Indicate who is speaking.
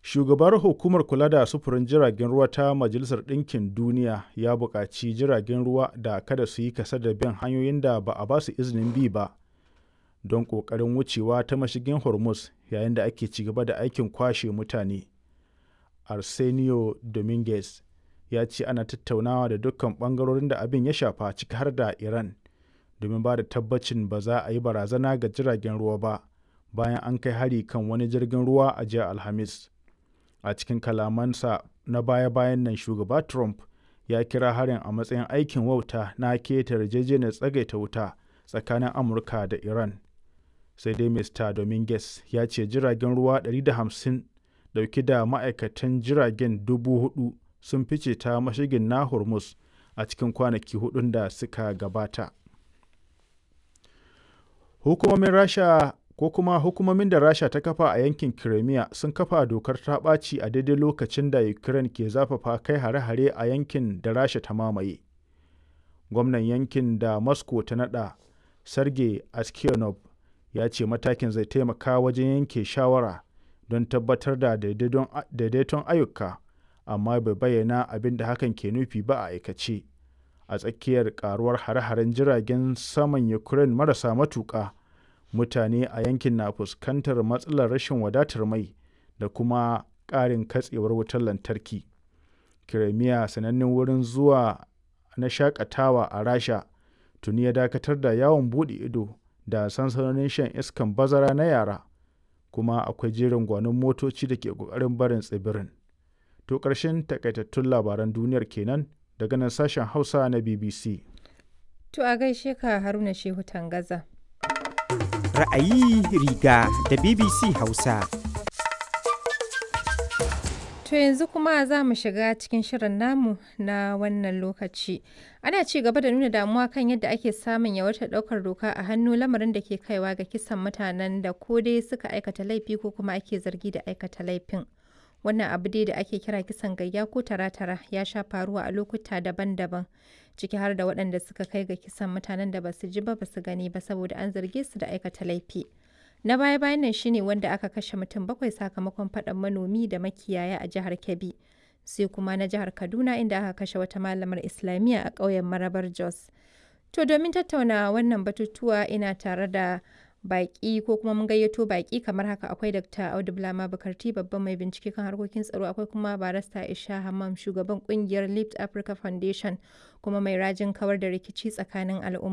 Speaker 1: Shugabar Hukumar Kula da Sufurin Jiragen Ruwa ta Majalisar Ɗinkin Duniya ya buƙaci jiragen ruwa da kada su yi kasa da bin hanyoyin da ba a ba su izinin bi ba don ƙoƙarin wucewa ta mashigin Hormuz yayin da ake ci gaba da aikin kwashe mutane. Arsenio Dominguez ya ce ana tattaunawa da dukkan ɓangarorin da abin ya shafa ciki har da Iran domin ba da tabbacin ba za a yi barazana ga jiragen ruwa ba bayan an kai hari kan wani jirgin ruwa a jiya Alhamis. A cikin kalamansa na baya-bayan nan shugaba Trump ya kira harin a matsayin aikin wauta na keta yarjejeniyar tsagaita wuta tsakanin Amurka da Iran. Sai dai Mr. Dominguez ya ce jiragen ruwa 150 dauke da ma'aikatan jiragen dubu hudu sun fice ta mashigin na Hormuz a cikin kwanaki hudun da suka gabata. Hukumomin Rasha ko kuma hukumomin da Rasha ta kafa a yankin Crimea sun kafa dokar ta ɓaci a daidai lokacin da Ukraine ke zafafa kai hare-hare a yankin da Rasha ta mamaye. Gwamnan yankin da Moscow ta naɗa, Sergei Aksyonov, ya ce matakin zai taimaka wajen yanke shawara don tabbatar da daidaiton ayyuka, amma bai bayyana abin da hakan ke nufi ba a aikace. A tsakiyar karuwar hare-haren jiragen saman Ukraine marasa matuƙa, mutane a yankin na fuskantar matsalar rashin wadatar mai da kuma ƙarin katsewar wutar lantarki. Crimea sanannen wurin zuwa na shakatawa a Rasha tuni ya dakatar da yawon buɗe ido da sansanonin shan iskan bazara na yara, kuma akwai jerin gwanon motoci da ke ƙoƙarin barin tsibirin. To ƙarshen takaitattun labaran duniyar kenan daga nan sashen Hausa na BBC.
Speaker 2: To a gaishe ka Haruna Shehu Tangaza.
Speaker 3: Ra'ayi riga da BBC Hausa.
Speaker 2: To yanzu kuma za mu shiga cikin shirin namu na wannan lokaci. Ana ci gaba da nuna damuwa kan yadda ake samun yawaitar ɗaukar doka a hannu lamarin da ke kaiwa ga kisan mutanen da ko dai suka aikata laifi ko kuma ake zargi da aikata laifin. Wannan abu dai da ake kira kisan gayya ko tara-tara ya sha faruwa a lokuta daban-daban ciki har da waɗanda suka kai ga kisan mutanen da basu ji ba basu gani ba saboda an zarge su da aikata laifi. Na baya-bayan nan shine wanda aka kashe mutum bakwai sakamakon faɗan manomi da makiyaya a jihar Kebbi. Sai kuma na jihar Kaduna inda aka kashe wata malamar Islamiyya a ƙauyen Marabar Jos. To domin tattauna wannan batutuwa ina tare da baƙi ko kuma mun gayyato baƙi kamar haka akwai Dr. Audu Bulama Bukarti babban mai bincike kan harkokin tsaro akwai kuma barista Isha Hammam shugaban kungiyar Lift Africa Foundation kuma mai rajin kawar da rikici tsakanin al'umma.